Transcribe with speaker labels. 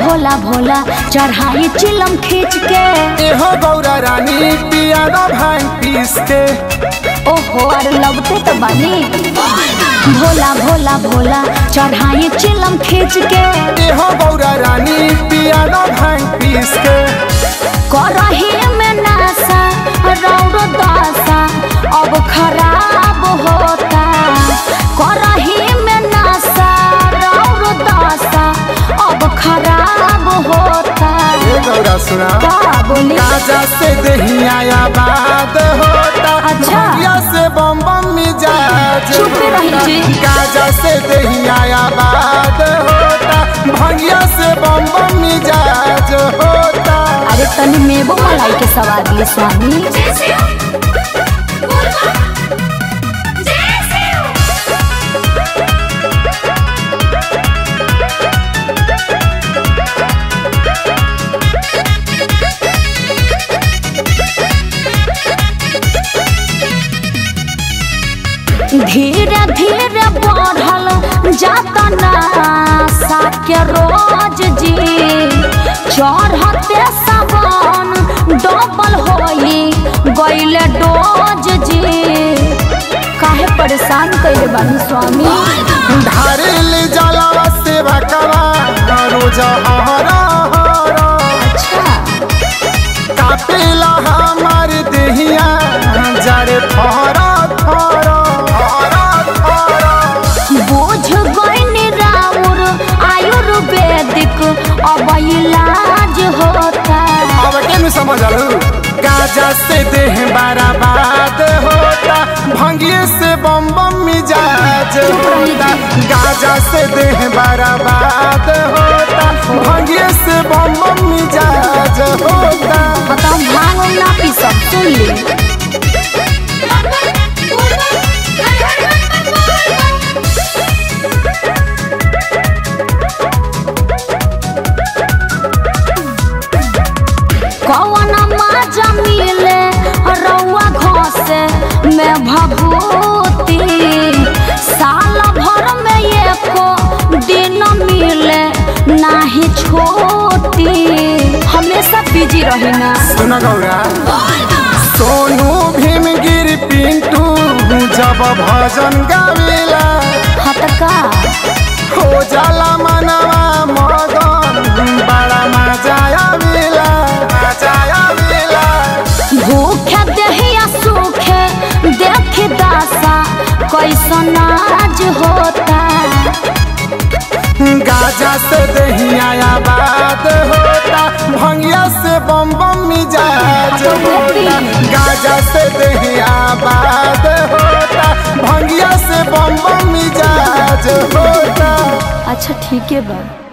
Speaker 1: भोला भोला चढ़ाई चिलम खींच के
Speaker 2: एहो गौरा रानी पिया दा भांग पीस के
Speaker 1: ओहो अरे लगते तो बनी भोला भोला भोला चढ़ाई चिलम खींच के
Speaker 2: एहो गौरा रानी पिया दा भांग पीस के
Speaker 1: करही में नासा रौरो दासा अब खराब होता करही में नासा रौरो दासा अब खराब होता
Speaker 2: ए गौरा सुना
Speaker 1: का बोली
Speaker 2: गाजा से दहिया बाद होता
Speaker 1: अच्छा।
Speaker 2: भंगिया से बम बम मिजाज
Speaker 1: चुप रही
Speaker 2: होता।
Speaker 1: जी।
Speaker 2: गाजा से दहिया बाद होता भंगिया से बम बम मिजाज होता
Speaker 1: अरे तनी मेबो मलाई के सवाद लिए स्वामी धीरे धीरे बढ़ल जाता नासा के रोज जी चढ़ते सावन डबल होई गईले डोज जी काहे परेशान कइले बानी स्वामी
Speaker 2: ढारिल जलावा सेवा करा रोज हरा हरा
Speaker 1: अच्छा
Speaker 2: कापेला हमार देहिया जरे थरा थरा थरा थरा
Speaker 1: बोझ गईनी राउर आयुर्वेदिक अब इलाज होता
Speaker 2: अब केनु समझलू गाजा से देह बर्बाद होता भंगिए से बम बम मिजाज होता गाजा से देह बर्बाद होता भंगिए से बम बम मिजाज होता
Speaker 1: बताओ भांग उंग ना पी सब सुन ली कौन मजा मिले रउआ घसे में भभूति साल भर में एको दिन मिले नाही छोटी हमेशा बिजी रही ना
Speaker 2: सुन गौरा सोनू भीमगिर पिंटू जब भजन गावेला
Speaker 1: हतका
Speaker 2: हो जाला मनवा मगन बड़ा मजा आवेला मजा आवेला
Speaker 1: भूखे देहिया सूखे देख दासा कैसन आज होता
Speaker 2: गाजा से दहिया बात होता भंगिया से बम बम मिजाज होता गाजा से दहिया बात होता भंगिया से बम बम मिजाज होता
Speaker 1: अच्छा ठीक है बा